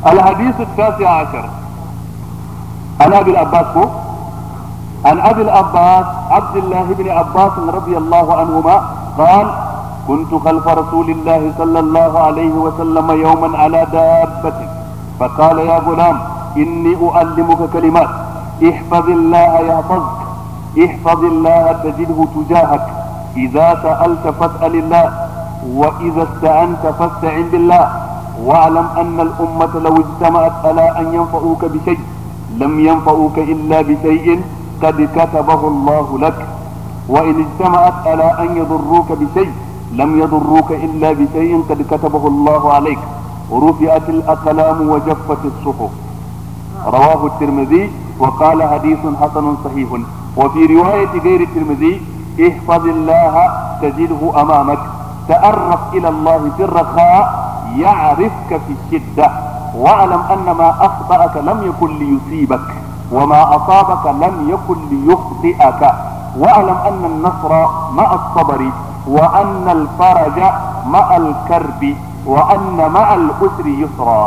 الحديث التاسع عشر عن ابي العباس هو عن ابي العباس عبد الله بن عباس رضي الله عنهما قال كنت خلف رسول الله صلى الله عليه وسلم يوما على دابة فقال يا غلام إني أعلمك كلمات احفظ الله يحفظك احفظ الله تجده تجاهك إذا سألت فاسأل الله وإذا استعنت فاستعن بالله واعلم أن الأمة لو اجتمعت على أن ينفعوك بشيء لم ينفعوك إلا بشيء قد كتبه الله لك وإن اجتمعت على أن يضروك بشيء لم يضروك إلا بشيء قد كتبه الله عليك ورفعت الأقلام وجفت الصحف رواه الترمذي وقال حديث حسن صحيح وفي رواية غير الترمذي احفظ الله تجده أمامك تأرف إلى الله في الرخاء يعرفك في الشدة واعلم أن ما أخطأك لم يكن ليصيبك وما أصابك لم يكن ليخطئك واعلم أن النصر مع الصبر وأن الفرج مع الكرب وأن مع الأسر يسرا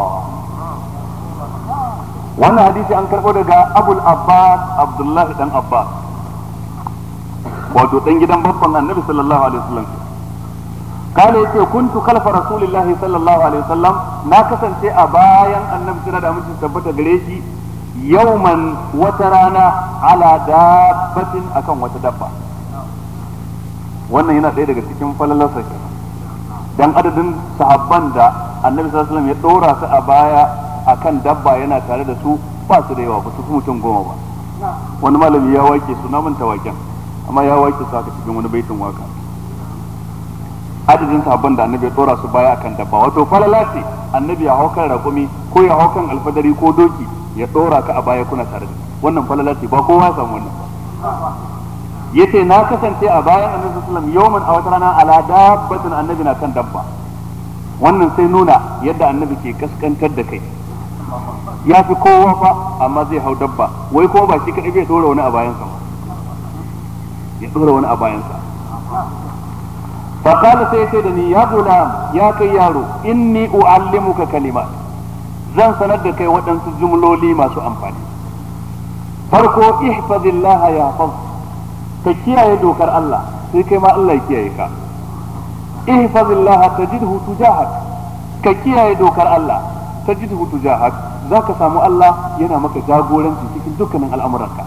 wannan hadisi an karɓo daga abul abbas abdullahi dan abbas wato dan gidan babban annabi sallallahu alaihi wasallam kale yace kuntu kalfa rasulillahi sallallahu alaihi wasallam na kasance a bayan annabi suna da amincin tabbata gare shi yauman wata rana ala dabbatin akan wata dabba wannan yana ɗaya daga cikin falalarsa ke dan adadin sahabban da annabi sallallahu alaihi wasallam ya ɗora su a baya akan dabba yana tare da su ba su da yawa ba su fi mutum goma ba wani malami ya wake su na manta waken amma ya wake su haka cikin wani baitin waka adadin sahabban da annabi ya ɗora su baya akan dabba wato falala ce annabi ya hau kan raƙumi ko ya hau kan alfadari ko doki ya ɗora ka a baya kuna tare da wannan falala ce ba kowa ya samu wannan ba yace na kasance a bayan annabi sallallahu alaihi wasallam yawman a wata rana ala dabbatin annabi na kan dabba wannan sai nuna yadda annabi ke kaskantar da kai ya fi kowa fa amma zai hau dabba wai kuma ba shi kadai bai dora wani a bayansa ba ya dora wani a bayansa fa qala sai sai da ni ya gulam ya kai yaro inni uallimuka kalimat zan sanar da kai waɗansu jumloli masu amfani farko ihfazillah ya hafaz ka kiyaye dokar Allah sai kai ma Allah ya kiyaye ka ihfazillah tajidhu tujahak ka kiyaye dokar Allah tajidhu tujahak zaka samu Allah yana maka jagoranci cikin dukkanin al'amuranka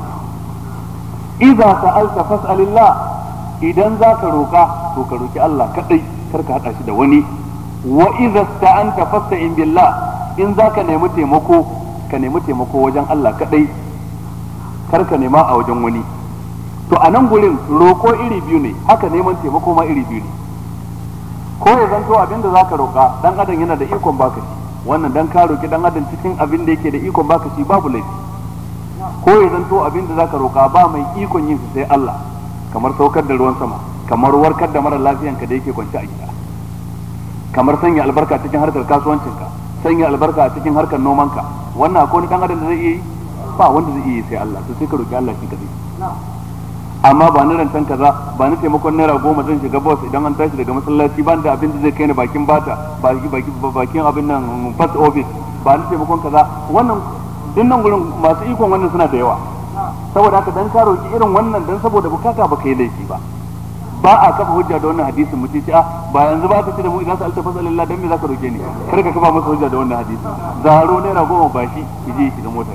idza sa'alta fas'alillah idan zaka roka to ka roki Allah kadai kar ka hada shi da wani wa idza sta'anta fasta'in billah in zaka nemi taimako ka nemi taimako wajen Allah kadai kar ka nema a wajen wani to a nan gurin roko iri biyu ne haka neman taimako ma iri biyu ne ko ya zanto abin da zaka roka dan adam yana da ikon baka shi wannan dan ka roki dan adam cikin abin da yake da ikon baka shi babu laifi ko ya zanto abin da zaka roka ba mai ikon yin sai Allah kamar saukar da ruwan sama kamar warkar da mara lafiyan ka da yake kwance a gida kamar sanya albarka cikin harkar kasuwancinka sanya albarka a cikin harkar nomanka wannan akwai wani dan adam da zai iya yi ba wanda zai iya yi sai Allah to sai ka roki Allah shi kadai amma ba ni rantan kaza ba ni taimakon naira goma zan shiga bus idan an tashi daga masallaci ban da abin da zai kai ni bakin bata bakin abin nan first office ba ni taimakon kaza wannan dinnan gurin masu ikon wannan suna da yawa saboda haka dan ka roki irin wannan dan saboda bukata ba kai laifi ba ba a kafa hujja da wannan hadisin mutum ce a ba yanzu ba ka ce da mu idan sa'alta fasalillah dan me zaka roke ni kar ka kafa masa hujja da wannan hadisin zaro naira goma ba shi ki je shiga motar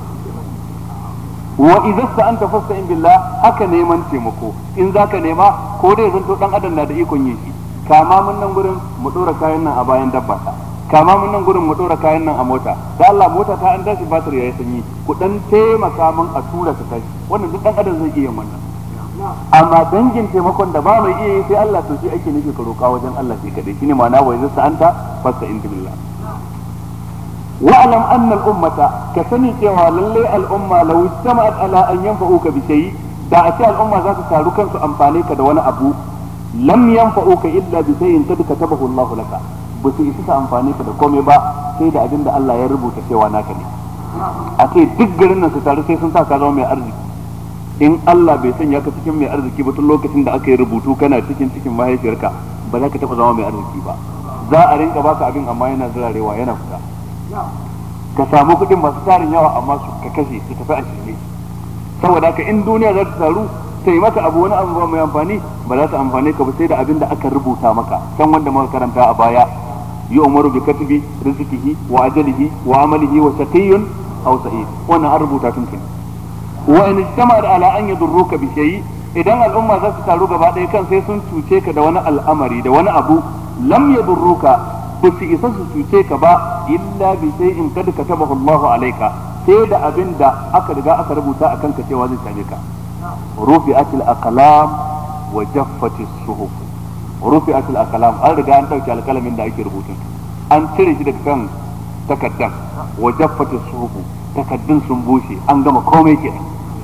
wa idza sta'anta fasta'in billah haka neman taimako in zaka nema ko dai zanto dan adam na da ikon yin shi kama mun nan gurin mu dora kayan nan a bayan dabba ta kama mun nan gurin mu dora kayan nan a mota da Allah mota ta an tashi batir yayi sanyi ku dan taimaka mun a tura ta tashi wannan duk dan adam zai iya wannan amma dangin taimakon da ba mai iya yi sai Allah to shi ake nufi ka roka wajen Allah shi kadai shine ma'ana wa idza sta'anta fasta'in billah واعلم ان الامه كسني cewa lalle al'umma law istama'at ala an yanfa'uka bi shay da a ce al'umma za su taru kansu amfane ka da wani abu lam yanfa'uka illa bi shay'in kad katabahu Allah laka ba su isa amfane ka da komai ba sai da abin da Allah ya rubuta cewa naka ne a ce duk garin nan su taru sai sun sa ka zama mai arziki in Allah bai sanya ka cikin mai arziki ba tun lokacin da aka yi rubutu kana cikin cikin mahaifiyarka ba za ka taɓa zama mai arziki ba za a rinka baka abin amma yana zirarewa yana fita ka samu kuɗin masu tarin yawa amma su ka kashe su tafi a shirme saboda haka in duniya za ta taru ta yi maka abu wani abu mai amfani ba za ta amfane ka ba sai da abin da aka rubuta maka kan wanda muka karanta a baya yi umaru bi katibi rizqihi wa ajalihi wa amalihi wa shaqiyyun aw sa'id wannan an rubuta tun tuni wa in ijtama'at ala an yadurruka bi shay'in idan al'umma za su taru gaba ɗaya kan sai sun cuce ka da wani al'amari da wani abu lam yadurruka ba su isa su cuce ka ba illa bi in kad katabahu Allahu alayka sai da abin da aka riga aka rubuta akan ka cewa zai same ka rufi'atil aqlam wa jaffatis suhuf rufi'atil aqlam an riga an dauke alkalamin da ake rubutun an cire shi daga kan takaddan wa jaffatis suhuf takaddun sun bushe an gama komai kenan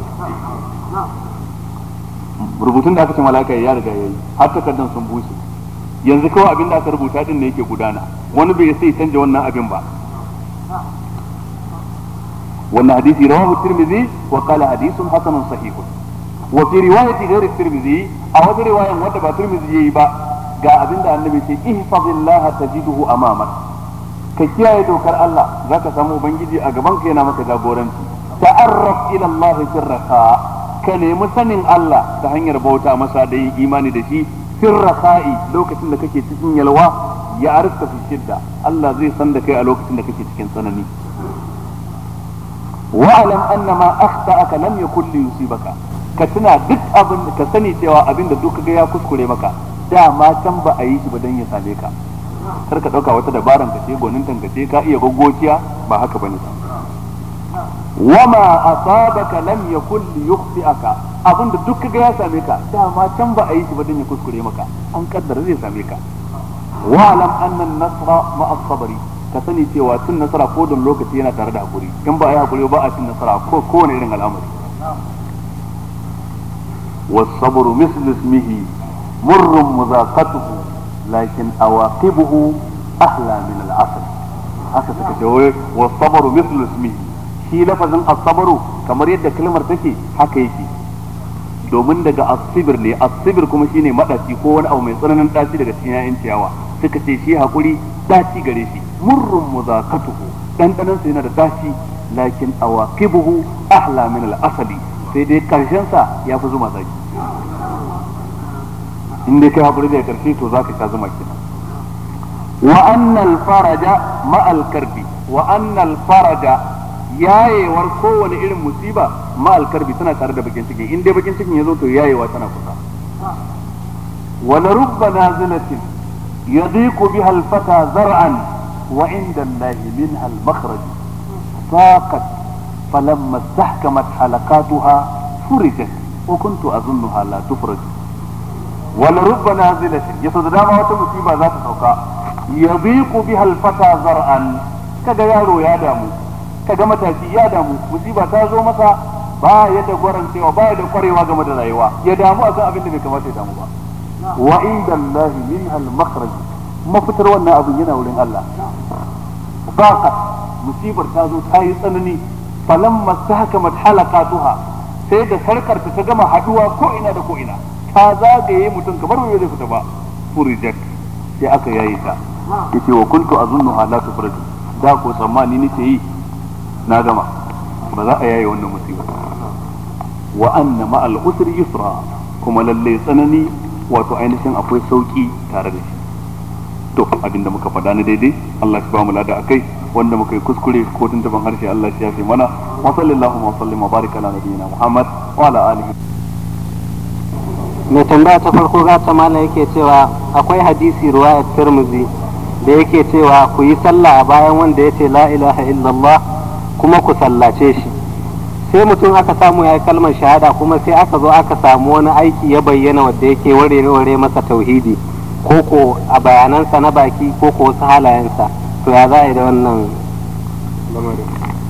rubutun da aka ce malaka ya riga yayi har takaddan sun bushe yanzu kawai abin da aka rubuta din ne yake gudana wani bai sai canja wannan abin ba wannan hadisi rawahu tirmidhi wa qala hadithun hasanun sahih wa fi riwayati ghairi tirmidhi a wata riwayan wanda ba tirmidhi yayi ba ga abin da annabi ce ihfazillaha tajiduhu amamak ka kiyaye dokar Allah zaka samu ubangiji a gaban ka yana maka jagoranci ta'arraf ila Allah sirraka ka nemi sanin Allah ta hanyar bauta masa da yin imani da shi sirraka'i lokacin da kake cikin yalwa ya arifka fi shidda Allah zai san da kai a lokacin da kake cikin tsanani wa'alam anna ma akhta'aka lam yakul li yusibaka ka tuna duk abin ka sani cewa abin da duk ga ya kuskure maka dama can ba a yi shi ba dan ya same ka kar ka dauka wata dabaran ka ce gonin tankace ka iya goggociya ba haka bane wama asabaka lam yakul li yukhti'aka abinda duk kaga ya same ka dama can ba a yi shi ba dan ya kuskure maka an kaddara zai same ka wa alam anna an-nasra ma'a sabri ka sani cewa cin nasara ko don lokaci yana tare da hakuri in ba a yi hakuri ba a cin nasara ko kowane irin al'amari والصبر مثل اسمه مر مذاقته لكن أواقبه أحلى من العسل haka suka ce wai wasabaru mislu ismihi shi lafazin asabaru kamar yadda kalmar take haka yake domin daga asibir ne asibir kuma shine madaci ko wani abu mai tsananin daci daga cikin yayin ciyawa suka ce shi hakuri daci gare shi murrun muzakatuhu dandanan sa yana da daci lakin awaqibuhu ahla min al-asali sai dai karshen sa ya fi zuma zaki in dai kai hakuri da karshe to zaka sha zuma kenan wa annal faraja ma'al karbi wa annal faraja yayewar kowane irin musiba ma'al karbi tana tare da bakin ciki in dai bakin cikin ya zo to yayewa tana kusa wa la rubba nazilatin yadiqu biha al-fata zar'an wa inda Allah minha al-makhraj saqat falamma istahkamat halaqatuha furijat wa kuntu azunnuha la tufraj wa la rubba nazilatin yaso da dama wata musiba za ta sauka yadiqu biha al-fata zar'an kaga yaro ya damu kaga matashi ya damu musiba ta zo masa ba ya da gwarancewa ba ya da kwarewa game da rayuwa ya damu akan abin da bai kamata ya damu ba wa inda Allah min al makhraj mafitar wannan abin yana wurin Allah baka musibar ta zo ta yi tsanani falamma sahakamat halaqatuha sai da sarkarta ta gama haduwa ko ina da ko ina ta zagaye mutum kamar bai zai fita ba furijat sai aka yayi ta yace wa kuntu azunnuha la tufraju da ko tsammani nake yi na gama ba za a yaye wannan musiba wa anna ma al usri yusra kuma lalle tsanani wato ainihin akwai sauki tare da shi to abinda muka faɗa na daidai Allah shi ba mu lada akai wanda muka yi kuskure ko tuntuban harshe Allah shi yafe mana wa sallallahu wa sallim wa baraka ala nabiyyina Muhammad wa ala alihi mai tambaya ta farko gata mana yake cewa akwai hadisi ruwayar Tirmidhi da yake cewa ku yi sallah a bayan wanda ya ce la ilaha illallah kuma ku sallace shi sai mutum aka samu ya yi kalmar shahada kuma sai aka zo aka samu wani aiki ya bayyana wanda yake ware-ware masa tauhidi ko ko a bayanansa na baki ko ko wasu halayensa to ya za a yi da wannan lamarin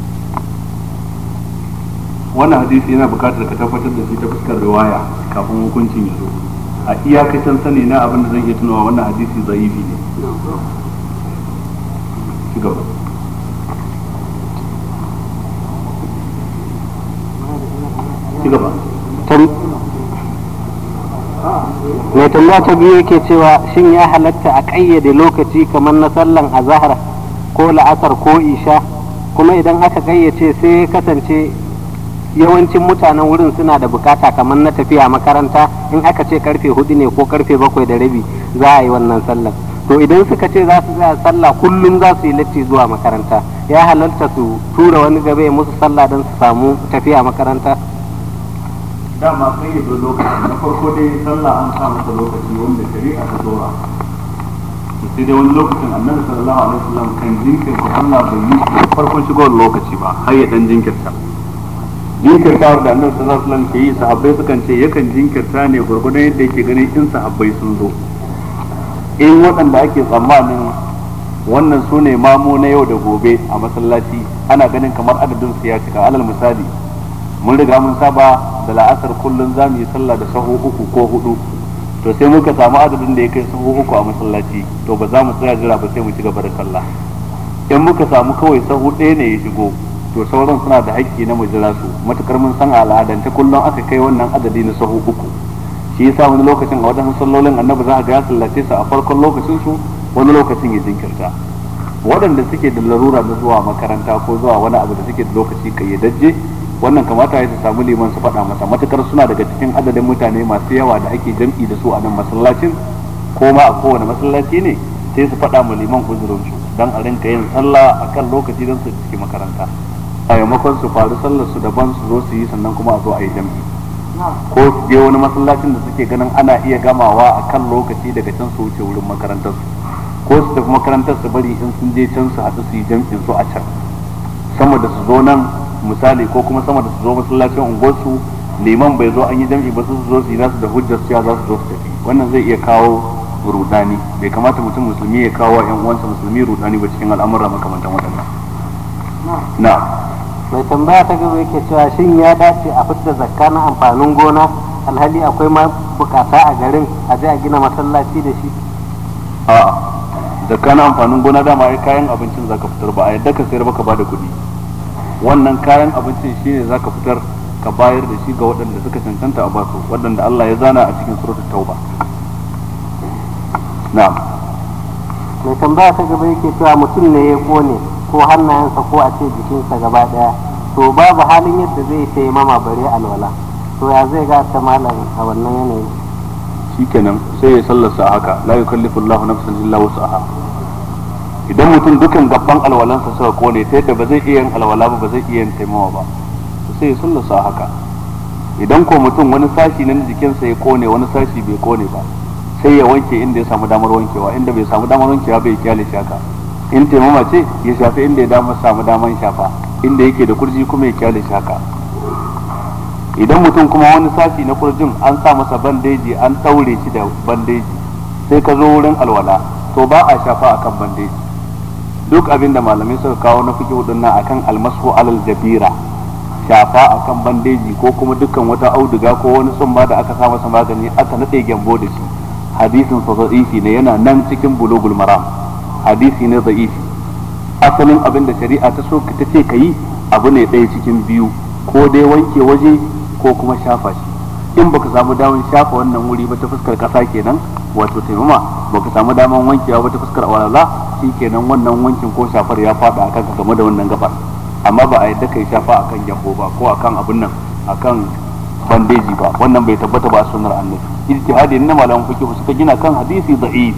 wannan hadisi yana bukatar ka tabbatar da shi ta fuskar riwaya kafin hukuncin ya zo a iyakacin sani na abin da zan iya tunawa wannan hadisi zaifi ne ci gaba ci gaba mai tambaya ta biyu yake cewa shin ya halatta a ƙayyade lokaci kamar na sallan azahar ko la'asar ko isha kuma idan aka gayyace sai ya kasance yawancin mutanen wurin suna da bukata kamar na tafiya makaranta in aka ce karfe hudu ne ko karfe bakwai da rabi za a yi wannan sallar to idan suka ce za su tsaya sallah kullum za su yi latti zuwa makaranta ya halarta su tura wani gaba ya musu sallah don su samu tafiya makaranta dama sai ya zo lokaci na farko dai sallah an sa masa lokaci wanda shari'a ta dora to sai dai wani lokacin annabi sallallahu alaihi wasallam kan jinkirta sallah bai yi shi farkon shigowar lokaci ba har ya dan jinkirta jinkirtawar da annabi sallallahu alaihi wasallam ke yi sahabbai sukan ce yakan jinkirta ne gurgurdan yadda yake ganin in sahabbai sun zo in waɗanda ake tsammanin wannan su ne mamu na yau da gobe a masallaci ana ganin kamar adadin su ya cika alal misali mun riga mun saba da la'asar kullum za mu yi sallah da sahu uku ko hudu to sai muka samu adadin da ya kai sahu uku a masallaci to ba za mu tsaya jira ba sai mu ci gaba da sallah in muka samu kawai sahu ɗaya ne ya shigo to sauran suna da haƙƙi na mu jira su matukar mun san al'adance kullum aka kai wannan adadi na sahu uku shi yasa wani lokacin a wadannan sallolin annabi za a ga ya sallace su a farkon lokacin su wani lokacin ya jinkirta waɗanda suke da larura na zuwa makaranta ko zuwa wani abu da suke da lokaci kayyadajje wannan kamata ya su samu liman su faɗa masa matukar suna daga cikin adadin mutane masu yawa da ake jam'i da su a nan masallacin ko ma a kowane masallaci ne sai su faɗa ma liman uzurin su dan a rinka yin sallah akan lokaci don su ciki makaranta a maimakon su faru sallar su daban su zo su yi sannan kuma a zo a yi jam'i ko su je wani masallacin da suke ganin ana iya gamawa a kan lokaci daga can su wuce wurin makarantar su ko su tafi makarantar su bari in sun je can su haɗu su yi jam'in su a can sama da su zo nan misali ko kuma sama da su zo masallacin unguwarsu liman bai zo an yi jam'i ba su zo su yi nasu da hujjar cewa za su zo su tafi wannan zai iya kawo rudani bai kamata mutum musulmi ya kawo yan uwansa musulmi rudani ba cikin al'amura makamantan waɗannan na mai tambaya ta gaba yake cewa shin ya dace a fitar zakka na amfanin gona alhali akwai ma bukata a garin a je a gina masallaci da shi a zakka na amfanin gona dama ai kayan abincin zaka fitar ba a yadda ka sayar baka bada kuɗi wannan kayan abincin shine zaka fitar ka bayar da shi ga waɗanda suka cancanta a basu waɗanda Allah ya zana a cikin suratul tauba na'am mai tambaya ta gaba yake cewa mutum ne ya kone ko hannayensa ko a ce jikinsa gaba daya to babu halin yadda zai ta mama bare alwala to ya zai ga ta malam a wannan yanayi shikenan sai ya sallarsa haka la yukallifu Allahu nafsan illa wus'aha idan mutum dukan gaban alwalansa suka kone ta yadda ba zai iya yin alwala ba ba zai iya yin taimawa ba sai ya sallarsa haka idan ko mutum wani sashi na jikinsa ya kone wani sashi bai kone ba sai ya wanke inda ya samu damar wankewa inda bai samu damar wankewa bai kyale shi haka in taimama ce ya shafi inda ya dama samu damar shafa inda yake da kurji kuma ya kyale shi haka idan mutum kuma wani sashi na kurjin an sa masa bandeji an ɗaure shi da bandeji sai ka zo wurin alwala to ba a shafa akan bandeji duk abin da malamai suka kawo na fiki nan akan almasu alal jabira shafa akan bandeji ko kuma dukkan wata auduga ko wani tsumma da aka sa masa magani aka nade gyambo da shi hadisin sa da'ifi ne yana nan cikin bulugul maram hadisi ne da'ifi asalin abin da shari'a ta so ta ce ka yi abu ne ɗaya cikin biyu ko dai wanke waje ko kuma shafa shi in baka samu damar shafa wannan wuri ba ta fuskar kasa kenan wato taimama baka samu damar wankewa ba ta fuskar walala shi kenan wannan wankin ko shafar ya fada akan ka game da wannan gabar amma ba a yadda kai shafa akan gyambo ba ko akan abin nan akan bandeji ba wannan bai tabbata ba a sunnar annabi ijtihadi na malaman fiqh suka gina kan hadisi da'if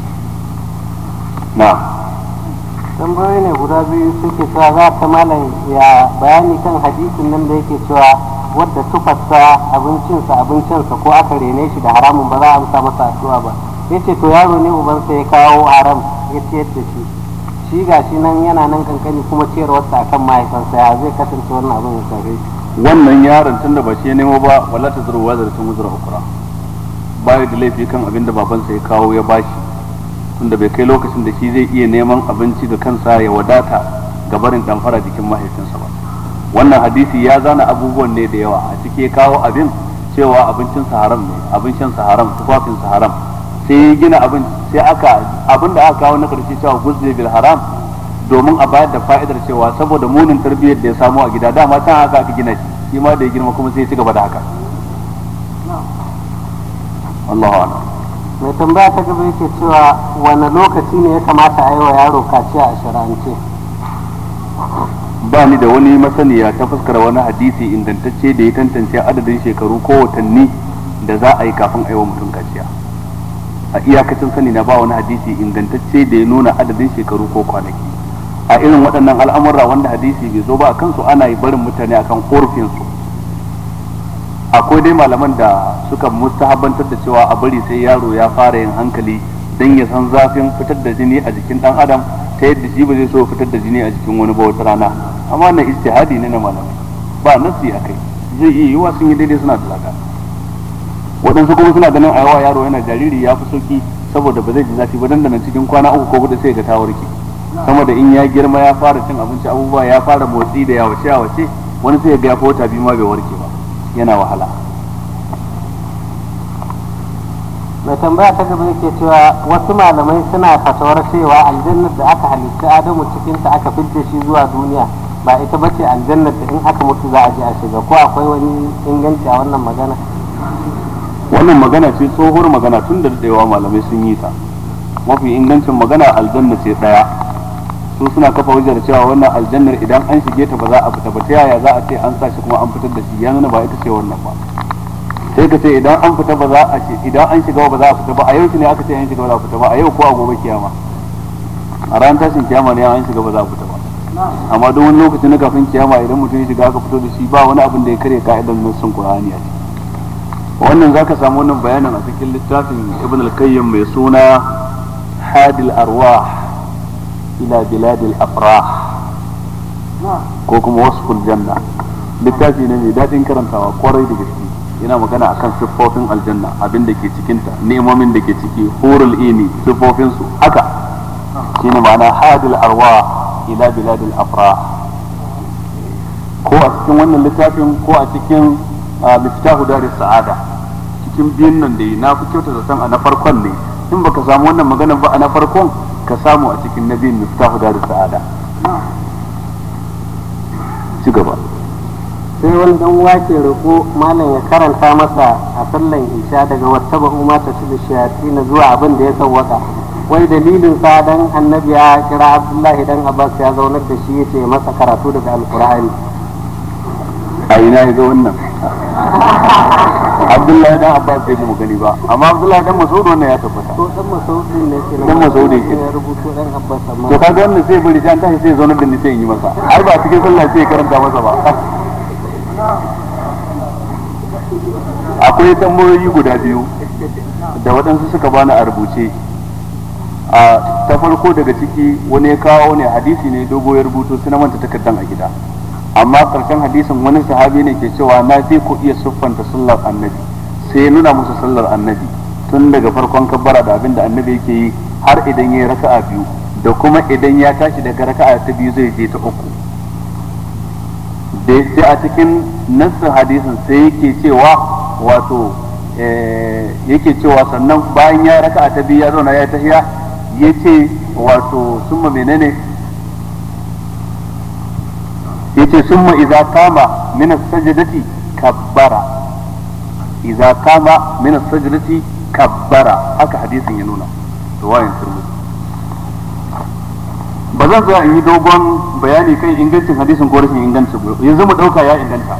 na tambayoyi ne guda biyu suke cewa za ta malam ya bayani kan hadisin nan da yake cewa wadda tufarsa abincinsa abincinsa ko aka rene shi da haramun ba za a amsa masa addu'a ba yace to yaro ne ubansa ya kawo haram ya ciyar da shi shi ga shi nan yana nan kankani kuma ciyarwarsa akan mahaifansa ya zai kasance wannan abin ya shafe shi wannan yaron tunda ba shi ya nemo ba wala ta zuru wazar tun wuzura ukura ba da laifi kan abin da babansa ya kawo ya bashi tunda bai kai lokacin da shi zai iya neman abinci da kansa ya wadata ga barin damfara jikin mahaifinsa ba wannan hadisi ya zana abubuwan ne da yawa a ciki ya kawo abin cewa abincinsa haram ne abincinsa haram tufafinsa haram sai ya gina abin sai aka abin da aka kawo na karshe cewa guzzi bil haram domin a bayar da fa'idar cewa saboda munin tarbiyyar da ya samu a gida dama can haka aka gina shi shi ma da ya girma kuma sai ya ci gaba da haka Allahu a'lam mai tambaya ta gaba yake cewa wani lokaci ne ya kamata a yi wa yaro kaciya a shari'ance ba ni da wani masaniya ta fuskar wani hadisi ingantacce da ya tantance adadin shekaru ko watanni da za a yi kafin a yi wa mutum kaciya a iyakacin sani na ba wani hadisi ingantacce da ya nuna adadin shekaru ko kwanaki a irin waɗannan al'amura wanda hadisi bai zo ba a kansu ana yi barin mutane akan ƙorafinsu akwai dai malaman da suka mustahabantar da cewa a bari sai yaro ya fara yin hankali don ya san zafin fitar da jini a jikin ɗan adam ta yadda shi ba zai so fitar da jini a jikin wani ba wata rana amma na istihadi ne na malamai ba nasi a kai zai iya yiwuwa sun yi daidai suna da lada waɗansu kuma suna ganin a yawa yaro yana jariri ya fi sauki saboda ba zai ji zafi ba dandanan cikin kwana uku ko hudu sai ga ta warke sama da in ya girma ya fara cin abinci abubuwa ya fara motsi da yawace yawace wani sai ya ga ya fi wata biyu ma bai warke ba yana wahala mai tambaya ta gaba yake cewa wasu malamai suna fatawar cewa aljannar da aka halitta adamu cikinta aka fidda shi zuwa duniya ba ita bace aljannar da in aka mutu za a je a shiga ko akwai wani inganci a wannan magana wannan magana ce tsohuwar magana tun da daɗewa malamai sun yi ta mafi ingancin magana aljanna ce ɗaya su suna kafa hujjar cewa wannan aljannar idan an shige ta ba za a fita ba ta yaya za a ce an sa shi kuma an fitar da shi ya nuna ba ita ce wannan ba sai ka ce idan an fita ba za a ce idan an shiga ba za a fita ba a yau ne aka ce an shiga ba za a fita ba a yau ko a gobe kiyama a ran tashin kiyama ne an shiga ba za a fita ba amma duk wani lokaci na kafin kiyama idan mutum ya shiga aka fito da shi ba wani abin da ya karya ka'idar nassun qur'ani a ciki wannan zaka samu wannan bayanin a cikin littafin ibn al-qayyim mai suna hadil arwah ila biladil afrah ko kuma wasful janna littafi ne mai daɗin karantawa kwarai da gaske yana magana akan siffofin aljanna abin da ke cikinta nemomin da ke ciki hurul ini siffofin su haka shine ma'ana hadil arwah ila biladil afrah ko a cikin wannan littafin ko a cikin miftahu daris sa'ada cikin biyun nan da na fi kyauta zaton a na farkon ne in baka samu wannan magana ba a na farkon ka samu a cikin na biyun miftahu daris sa'ada ci gaba sai wani dan wake roƙo malam ya karanta masa a sallan isha daga wata ba umma ta su shayati na zuwa abin da ya sawwaka wai dalilin sa dan annabi ya kira abdullahi dan abbas ya zaunar da shi yace masa karatu daga alqur'ani a ina ya ga wannan abdullahi dan abbas bai mu gani ba amma abdullahi dan mas'ud wannan ya tabbata to dan masaudi ne ke Dan Masaudi ke. ya rubuto dan abbas amma to kaga wannan sai bari jan tashi sai ya zaunar da ni sai in yi masa ai ba cikin sallah sai ya karanta masa ba akwai tambayoyi guda biyu da waɗansu suka bani a rubuce a ta farko daga ciki wani ya kawo ne hadisi ne dogo ya rubuto sai na manta takardan a gida amma karshen hadisin wani sahabi ne ke cewa na fi ku iya siffanta sallar annabi sai ya nuna musu sallar annabi tun daga farkon kabbara da abin da annabi yake yi har idan ya yi raka'a biyu da kuma idan ya tashi daga raka'a ta biyu zai je ta uku da sai a cikin nassin hadisin sai yake cewa wato eh, yake cewa sannan bayan ya raka'a ta biyu ya zauna ya tahiya ya ce wato summa menene yace summa idza kama min as-sajdati kabbara idza kama min as-sajdati kabbara haka hadisin ya nuna riwayan turmudi ba zan tsaya in yi dogon bayani kan ingancin hadisin ko rashin ingancin ba yanzu mu dauka ya inganta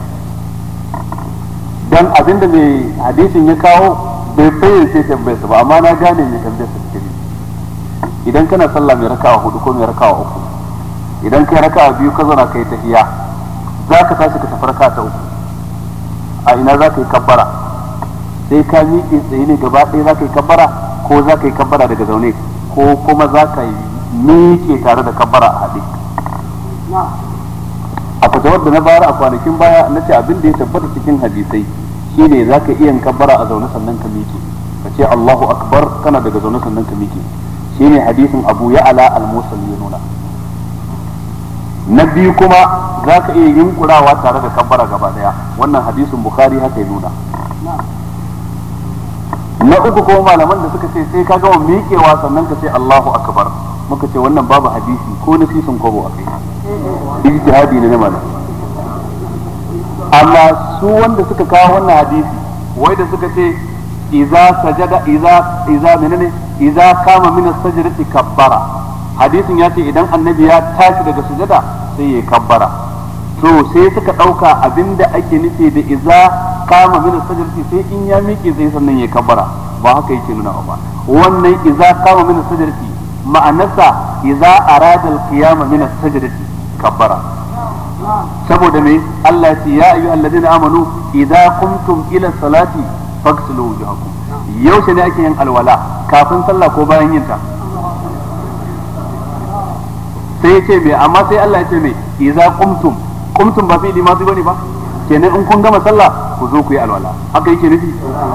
dan abinda mai hadisin ya kawo bai fayyace tambayarsa ba amma na gane mai tambayarsa cikin idan kana sallah mai rakawa hudu ko mai rakawa uku idan kai raka'a biyu ka zauna kai tahiya za ka tashi ka tafi raka'a ta uku a ina za ka yi kabbara sai ka miƙe tsaye ne gaba ɗaya za ka yi kabbara ko za ka yi kabbara daga zaune ko kuma za ka yi miƙe tare da kabbara a haɗe a fatawar da na bayar a kwanakin baya na ce abin da ya tabbata cikin hadisai shine za ka iya yin kabbara a zaune sannan ka miƙe ka ce Allahu akbar kana daga zaune sannan ka miƙe shine hadisin Abu Ya'la al-Musul ya nuna na biyu kuma za ka iya yunkurawa tare da kabbara gaba daya wannan hadisin bukhari haka ya nuna na uku kuma malaman da suka ce sai ka gama miƙewa sannan ka ce Allahu akbar muka ce wannan babu hadisi ko na sisin kwabo a kai ijtihadi ne na malam amma su wanda suka kawo wannan hadisi wai da suka ce idza sajada idza idza menene idza kama min as-sajdati kabbara hadisin ya ce idan annabi ya tashi daga sujada sai ya kabbara to sai suka ɗauka abinda ake nufi da iza kama min sajdarti sai in ya miƙe sai sannan ya kabbara ba haka yake nuna ba wannan iza kama min sajdarti ma'anarsa iza arada al-qiyama min sajdarti kabbara saboda me Allah ya ce ya ayyuhal ladina amanu idza qumtum ila salati faghsilu wujuhakum yaushe ne ake yin alwala kafin sallah ko bayan yin ta sai ya ce me amma sai Allah ya ce me idza qumtum qumtum ba fi'li madi bane ba kenan in kun gama sallah ku zo ku yi alwala haka yake nufi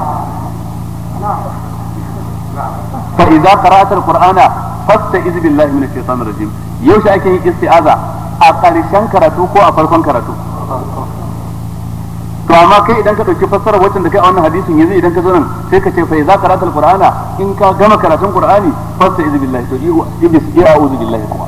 fa idza qara'ta alqur'ana fasta'iz billahi minash shaitanir rajim yaushe ake yin isti'aza a ƙarshen karatu ko a farkon karatu to amma kai idan ka dauki fassara wacce da kai a wannan hadisin yanzu idan ka zo nan sai ka ce fa idza qara'ta alqur'ana in ka gama karatun qur'ani fasta'iz billahi to iblis ya a'udhu billahi kuma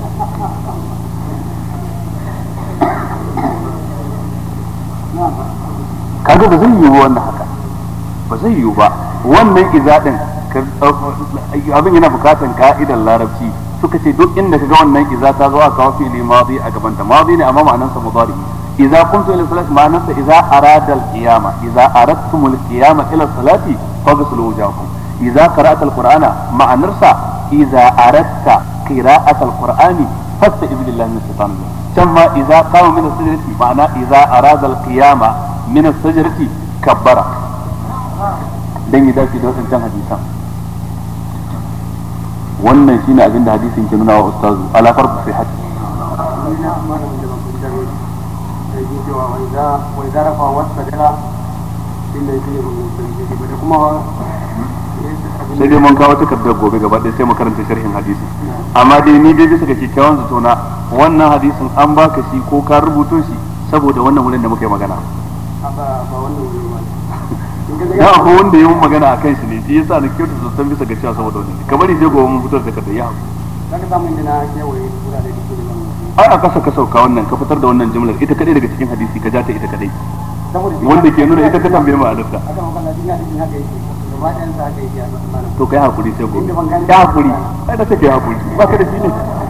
kaga ba zai yiwu wannan haka ba zai yiwu ba wannan izadin abin yana bukatan ka'idar larabci suka ce duk inda kaga wannan iza ta zo a kawo fili madi a gaban ta madi ne amma ma'anar sa mudari idza kuntum ila salati ma'anar sa idza arada al-qiyama idza aradtum al-qiyama ila salati faghsilu wujuhakum idza qara'ta al-qur'ana ma'anar sa idza aradta qira'at al-qur'ani fasta'iz billahi min shaitanir rajim can ma idza qama min as-sajdati ma'ana idza arada al-qiyama min as-sajdati kabbara dan ya dace da wadancan hadisan wannan shine abin da hadisin ke nuna wa ustazu ala fardu fi hadisi sai dai mun kawo takardar gobe gaba ɗaya sai mu karanta sharhin hadisi amma dai ni dai bisa ga kyakkyawan zato na wannan hadisin an baka shi ko ka rubuto shi saboda wannan wurin da muka yi magana ya akwai wanda yi magana a kan shi ne shi yasa na kyautu zaton bisa ga cewa saboda wani kamar sai gobe mun fitar da takardar ya ai a kasa ka sauka wannan ka fitar da wannan jimlar ita kadai daga cikin hadisi ka ja ta ita kadai wanda ke nuna ita ka tambaye ma'anarta to kai hakuri sai gobe ya hakuri ai da take hakuri ba ka da shi ne